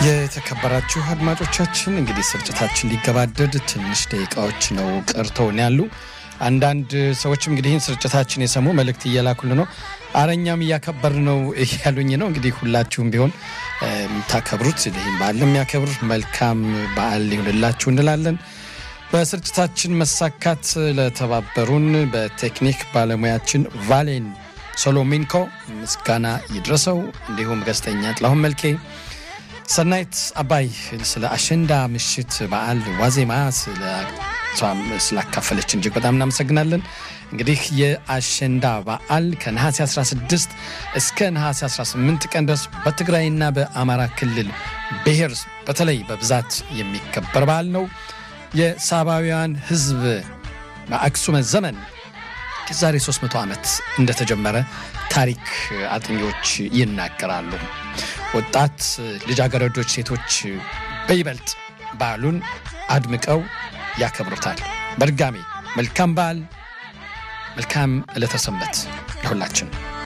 የተከበራችሁ አድማጮቻችን እንግዲህ ስርጭታችን ሊገባደድ ትንሽ ደቂቃዎች ነው ቀርተውን ያሉ። አንዳንድ ሰዎችም እንግዲህ ይህን ስርጭታችን የሰሙ መልእክት እየላኩል ነው። አረኛም እያከበር ነው እያሉኝ ነው። እንግዲህ ሁላችሁም ቢሆን የምታከብሩት ይህም በዓል የሚያከብር መልካም በዓል ሊሆንላችሁ እንላለን። በስርጭታችን መሳካት ለተባበሩን በቴክኒክ ባለሙያችን ቫሌን ሶሎሚንኮ ምስጋና ይድረሰው። እንዲሁም ጋዜጠኛ ጥላሁን መልኬ፣ ሰናይት አባይ ስለ አሸንዳ ምሽት በዓል ዋዜማ ስላካፈለችን እጅግ በጣም እናመሰግናለን። እንግዲህ የአሸንዳ በዓል ከነሐሴ 16 እስከ ነሐሴ 18 ቀን ድረስ በትግራይና በአማራ ክልል ብሔር በተለይ በብዛት የሚከበር በዓል ነው። የሳባውያን ሕዝብ በአክሱመ ዘመን የዛሬ 300 ዓመት እንደተጀመረ ታሪክ አጥኚዎች ይናገራሉ። ወጣት ልጃገረዶች፣ ሴቶች በይበልጥ በዓሉን አድምቀው ያከብሩታል። በድጋሜ መልካም በዓል፣ መልካም ዕለተ ሰንበት ለሁላችን።